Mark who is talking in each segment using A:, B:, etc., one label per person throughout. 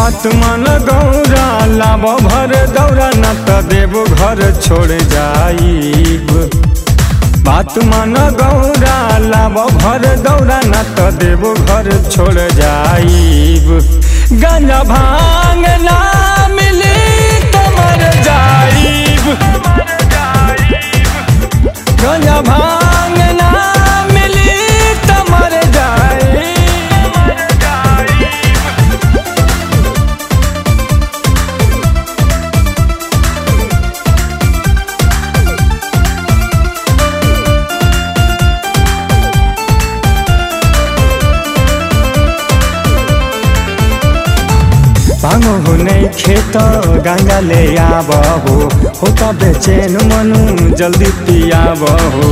A: बात मन गौरा लाब भर दौरा न त देव घर छोड़ जाइब बात मन गौरा लाब भर दौरा न त देव घर छोड़ जाइब गंजा भांग ना मिली त मर जाइब गंजा भांग ना मिली त मर जाइब भाङो हो नै खेत गङ्गा ले आब हो हो त बेचेन मनु जल्दी पियाब हो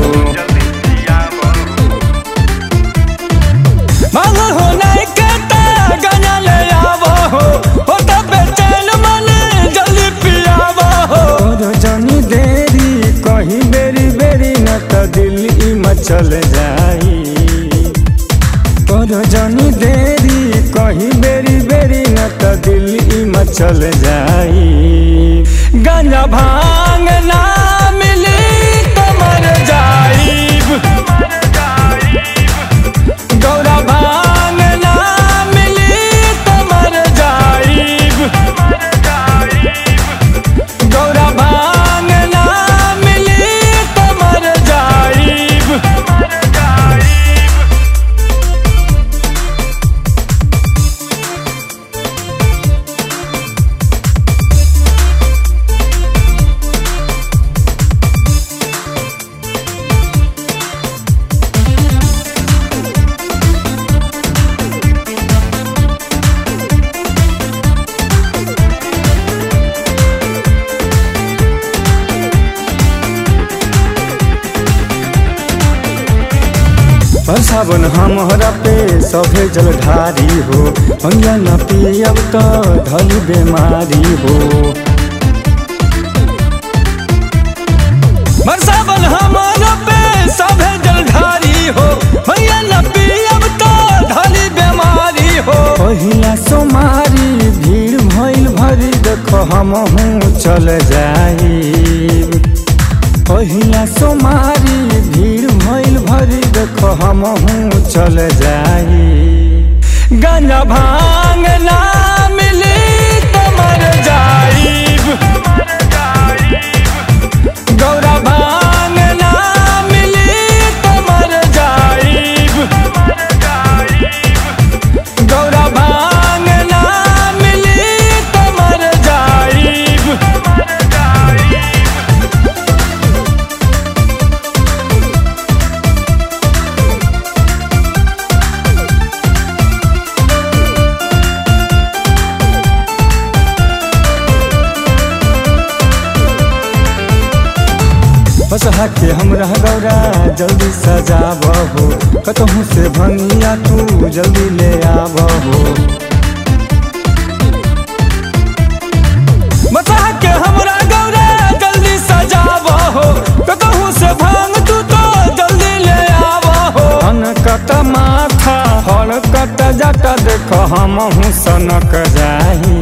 A: भाङो हो नै खेत गङ्गा ले आब हो हो त बेचेन मन जल्दी पियाब हो तोरो जनी देरी कहीं बेरी बेरी न त दिल्ली मचल जाई तोरो जनी देरी कहीं बेरी बेरी न त दिल्ली मचल जाई गंजा भांग ना मिली त मर जाइब गौरा भांग ना मिली त मर जाइब गौरा भांग ना मिली त मर जाइब पर सावन हमरा पे सभे जलधारी हो भंगिया न पियब त धली बेमारी हो पर सावन हमरा पे सभे जलधारी हो भंगिया न पियब त धली बेमारी हो पहिला सोमारी भीड़ भइल भरी देख हमहू चल जाई पहिला सोमारी भीड़ भइल भरी देख हमहू चल जाई गंजा भांग ना मिली त मर जाइब गौरा भांग ना मिली त मर जाइब गौरा भांग ना मिली त मर जाइब बसहा के हमरा गौरा जल्दी सजाब हो कतहू से भंगिया तू जल्दी ले आब हो बसहा के हमरा गौरा जल्दी सजाब हो कतहू से भंग तू तो जल्दी ले आब हो कत माथा हर कत जटा देख हमहू सनक जाही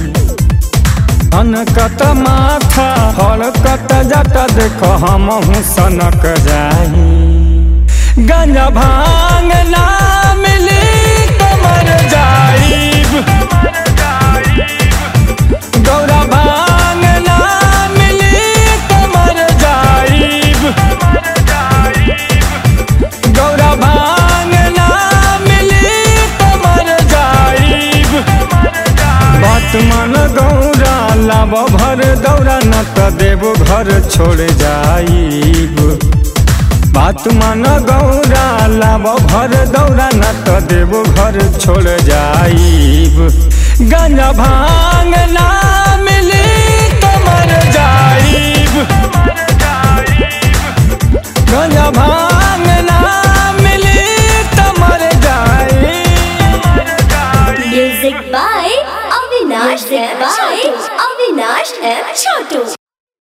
A: अनकत माथा हरकत जट देख हमहू सनक जाही गंजा भांग ना मिली त मर जाइब गौरा भांग ना मिली त मर जाइब गौरा भांग ना मिली त मर जाइब बात मन गौरा लाब भर दौरा न त देव घर छोड़ जाइब बात मन गौरा लाब भर दौरा न त देव घर छोड़ जाइब गंजा भांग ना मिली त मर जाइब गंजा भांग ना मिली त मर जाइब
B: Music by Avinash M. Chotu. Avinash M. Chotu.